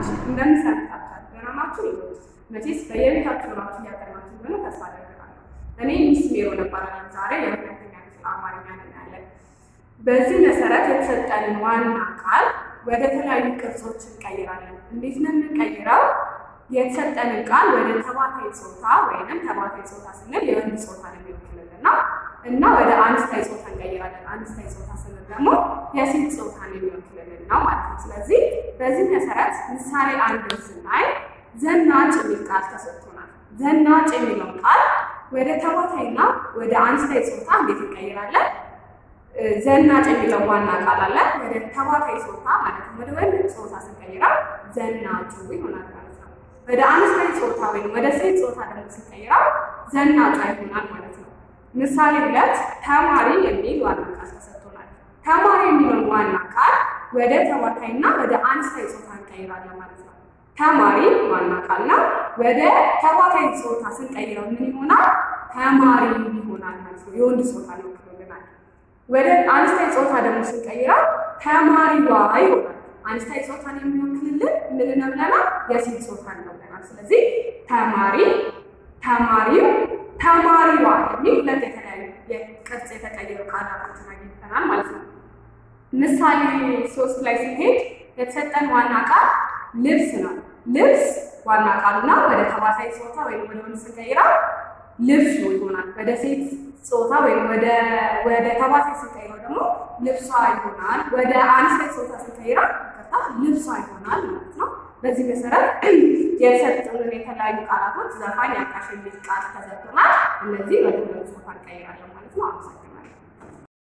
እንደምሰምታችኋል ገናማችሁ መቼስ በየቤታችሁ ራችሁ እያጠናችሁ እንደሆነ ተስፋ አደርጋለሁ። እኔ ሚስ ሜሮን እባላለሁ። ዛሬ የሁለተኛ ክፍል አማርኛ እናያለን። በዚህ መሰረት የተሰጠንን ዋና ቃል ወደ ተለያዩ ቅርጾች እንቀይራለን። እንዴት ነው የምንቀይረው? የተሰጠንን ቃል ወደ ተባታይ ጾታ ወይንም ተባታይ ጾታ ስንል የወንድ ጾታ ነው የሚወክልልን ነው እና ወደ አንስታይ ጾታ እንቀይራለን። አንስታይ ጾታ ስንል ደግሞ የሴት ጾታ ነው የሚወክልልን ነው ማለት ነው። ስለዚህ በዚህ መሰረት ምሳሌ አንድ ስናይ ዘናጭ የሚል ቃል ተሰጥቶናል። ዘናጭ የሚለው ቃል ወደ ተባታይና ወደ አንስታይ ጾታ እንዴት እንቀይራለን? ዘናጭ የሚለው ዋና ቃል አለ። ወደ ተባታይ ጾታ ማለት ነው ወደ ወንድ ጾታ ስንቀይረው ዘናጩ ይሆናል ማለት ነው። ወደ አንስታይ ጾታ ወይም ወደ ሴት ጾታ ደግሞ ስንቀይረው ዘናጯ ይሆናል ማለት ነው። ምሳሌ ሁለት ተማሪ የሚል ዋና ቃል ተሰጥቶናል። ተማሪ የሚለውን ዋና ቃል ወደ ተባታይና ወደ አንስታይ ጾታ እንቀይራለን ማለት ነው። ተማሪ ዋና ቃል ነው። ወደ ተባታይ ጾታ ስንቀይረው ምን ይሆናል? ተማሪ ይሆናል ማለት ነው። የወንድ ጾታ ነው ይሆናል። ወደ አንስታይ ጾታ ደግሞ ስንቀይረው ተማሪዋ ይሆናል። አንስታይ ጾታን የሚወክልልን ምን ነው ብለናል? የሴት ጾታ ነው ብለናል። ስለዚህ ተማሪ፣ ተማሪው፣ ተማሪዋ የሚል ሁለት የተለያዩ የቅርጽ የተቀየሩ ቃላቶችን አግኝተናል ማለት ነው። ምሳሌ ሶስት ላይ ሲሄድ የተሰጠን ዋና ቃል ልብስ ነው። ልብስ ዋና ቃሉና ወደ ተባታይ ጾታ ወይም ወደ ወንድ ስንቀይረው ልብሱ ይሆናል። ወደ ሴት ጾታ ወይም ወደ ወደ ተባታይ ስንቀይረው ደግሞ ልብሷ ይሆናል። ወደ አንስታይ ጾታ ስንቀይረው ይቅርታ ልብሷ ይሆናል ማለት ነው። በዚህ መሰረት የተሰጡንን የተለያዩ ቃላቶች ዘፋኝ፣ አቃሽ የሚል ቃል ተሰጥቶናል። እነዚህ ወደ ሁለት ጾታ እንቀይራለን ማለት ነው። አመሰግናለሁ።